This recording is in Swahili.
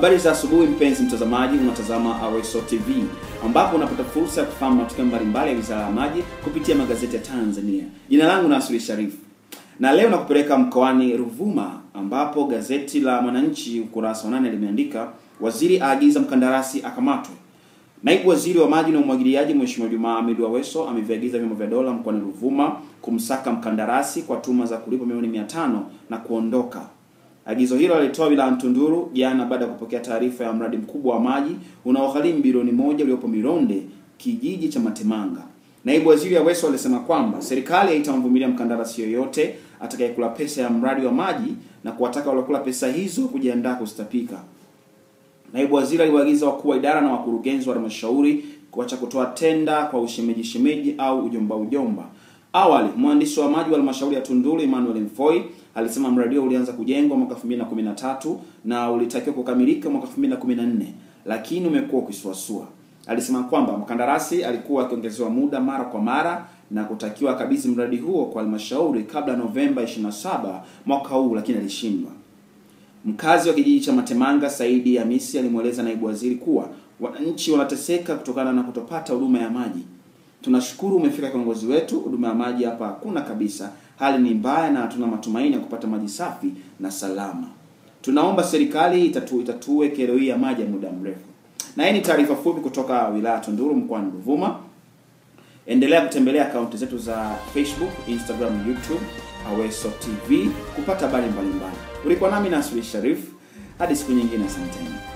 Habari za asubuhi mpenzi mtazamaji, unatazama Aweso TV ambapo unapata fursa ya kufahamu matukio mbalimbali ya Wizara ya Maji kupitia magazeti ya Tanzania. Jina langu Nasri Sharif na leo nakupeleka mkoani Ruvuma ambapo gazeti la Mwananchi ukurasa wa nane limeandika waziri aagiza mkandarasi akamatwe. Naibu waziri wa maji na umwagiliaji Mheshimiwa Jumaa Ahmed Aweso ameviagiza vyombo vya dola mkoani Ruvuma kumsaka mkandarasi kwa tuma za kulipa milioni mia tano na kuondoka. Agizo hilo alitoa wilayani Tunduru jana baada ya kupokea taarifa ya mradi mkubwa wa maji unaogharimu bilioni moja uliopo Mironde, kijiji cha Matemanga. Naibu waziri Aweso alisema kwamba serikali haitamvumilia mkandarasi yoyote atakayekula pesa ya mradi wa maji na kuwataka waliokula pesa hizo kujiandaa kustapika. Naibu waziri aliwaagiza wakuu wa idara na wakurugenzi wa halmashauri kuacha kutoa tenda kwa ushemeji shemeji au ujomba ujomba. Awali, mwandishi wa maji wa halmashauri ya Tunduru Emmanuel Mfoi alisema mradi huo ulianza kujengwa mwaka 2013 na ulitakiwa kukamilika mwaka 2014 lakini umekuwa ukisuasua. Alisema kwamba mkandarasi alikuwa akiongezewa muda mara kwa mara na kutakiwa akabidhi mradi huo kwa halmashauri kabla Novemba 27 mwaka huu, lakini alishindwa. Mkazi wa kijiji cha Matemanga Saidi Hamisi alimweleza naibu waziri kuwa wananchi wanateseka kutokana na kutopata huduma ya maji. Tunashukuru umefika kiongozi wetu, huduma ya maji hapa hakuna kabisa, hali ni mbaya na hatuna matumaini ya kupata maji safi na salama. Tunaomba serikali itatu, itatue kero hii ya maji ya muda mrefu. Na hii ni taarifa fupi kutoka wilaya Tunduru mkoani Ruvuma. Endelea kutembelea akaunti zetu za Facebook, Instagram, YouTube Aweso TV kupata habari mbalimbali. Ulikuwa nami Nasri Sharif, hadi siku nyingine, asanteni.